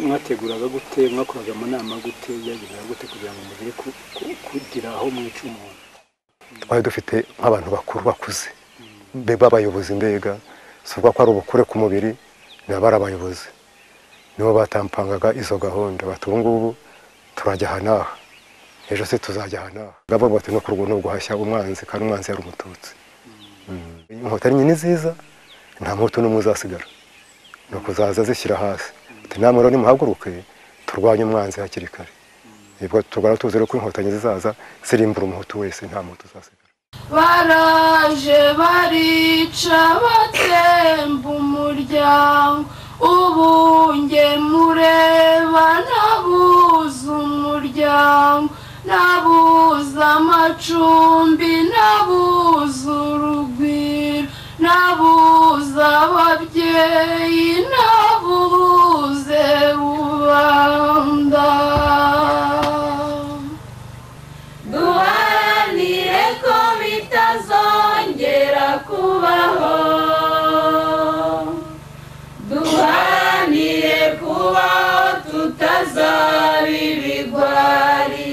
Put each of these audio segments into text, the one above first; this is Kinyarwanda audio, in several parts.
mwateguraga gute mwakoraga amanama gute byageraga gute kugira ngo mugere ku- ku- kugira aho mwica umuntu twari dufite nk'abantu bakuru bakuze mbe b'abayobozi mbega si ukuvuga ko ari ubukure ku mubiri nabo ari abayobozi nibo batampangaga izo gahunda bati ubu ngubu turajya aha n'aha ejo se tuzajya aha n'aha ngabo bati no kurwa no guhashya umwanzi kandi umwanzi yari umututsi Mm. inkotanyi ni nziza nta muhutu n'umwe uzasigara ni ukuzaza zishyira hasi ati namwe rero nimuhaguruke turwanye umwanzi hakiri kare ubwo turwara tuzi rero ko inkotanyi zizaza zirimbura umuhutu wese nta muhutu uzasigara baraje barica batsemba umuryango ubu nge mureba nabuze umuryango nabuze amacumbi nabuze urugwiro nabuze ababyeyi nabuze rubanda duharanire ko bitazongera kubaho duharanire kubaho tutazaba ibigwari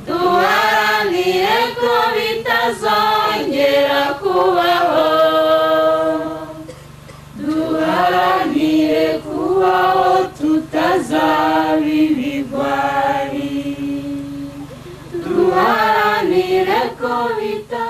duharanire ko bitazongera kubaho duharanire kubaho tutazaba ibigwari duharanire ko bita